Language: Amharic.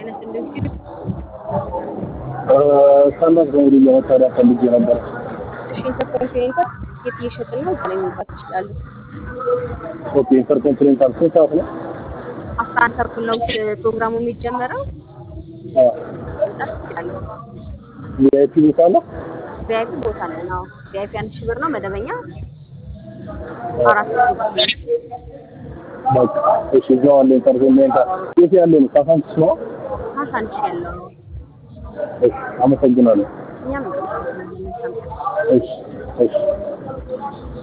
አይነት እንደዚህ ስታንዳርድ ኮሜዲ ለመታወቂያ ፈልጌ ነበር። እሺ ኢንተርኮንቲኔንታል ትኬት እየሸጥን ነው። እዛ ላይ መግባት ይችላሉ። ኦኬ ኢንተርኮንቲኔንታል ስንት ሰዓት ነው? አስራ አንድ ተኩል ነው ፕሮግራሙ የሚጀመረው። መምጣት ይችላሉ። ቪአይፒ ቦታ አለ? ቪአይፒ ቦታ አለን። አዎ ቪአይፒ አንድ ሺህ ብር ነው። መደበኛ አራት ሺህ ብር ነው። በቃ እሺ፣ እዛው አለ ኢንተርኮንቲኔንታል። የት ያለ ነው? ካሳንቺስ ነው? ሀሳ አንድ ሺህ ያለው ነው። እሺ፣ አመሰግናለሁ። እኛም እንጠብቃለን። መልካም ቀን። እሺ፣ እሺ።